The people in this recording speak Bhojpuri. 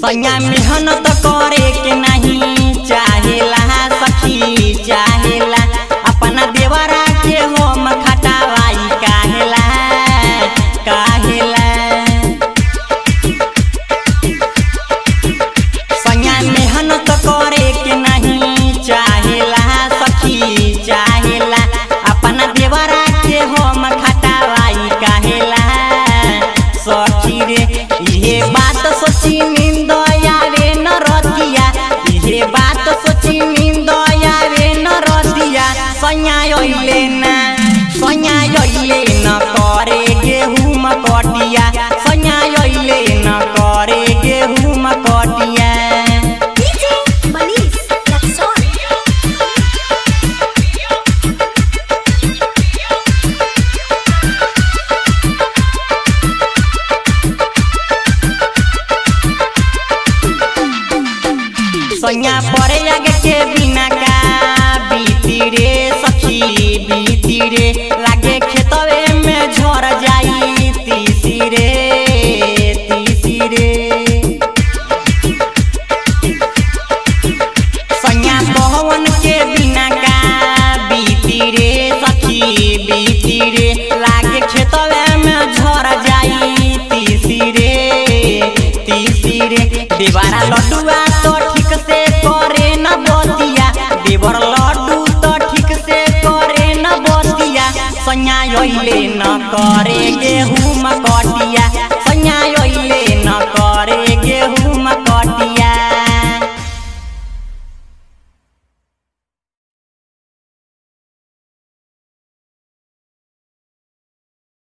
सैया मेहनत करे के नहीं चाहेला सखी चाहेला अपना देवरा के हम खटावाई काहेला काहेला सैया मेहनत करे के नहीं चाहेला सखी चाहेला अपना देवरा के हम खटावाई काहेला सखी रे इहे बात सोची नींद आवे न रतिया इहे बात सोची नींद आवे न रतिया सैया अइले ना सैया अइले न करे गेहूं कटिया सैया अइले न करे गेहूं कटिया DJ Manis Lakson. सैया परे आगे के बिना का बीती रे सखी बीती रे लागे खेतवे में झड़ जाई तीसी रे तीसी रे सैया पवन के बिना का बीती रे सखी बीती रे लागे खेतवे में झड़ जाई तीसी रे तीसी रे देवारा लड्डुआ तो ठीक से करे न बतिया देवर लड्डू तो ठीक से करे न बतिया सैया अइले न करे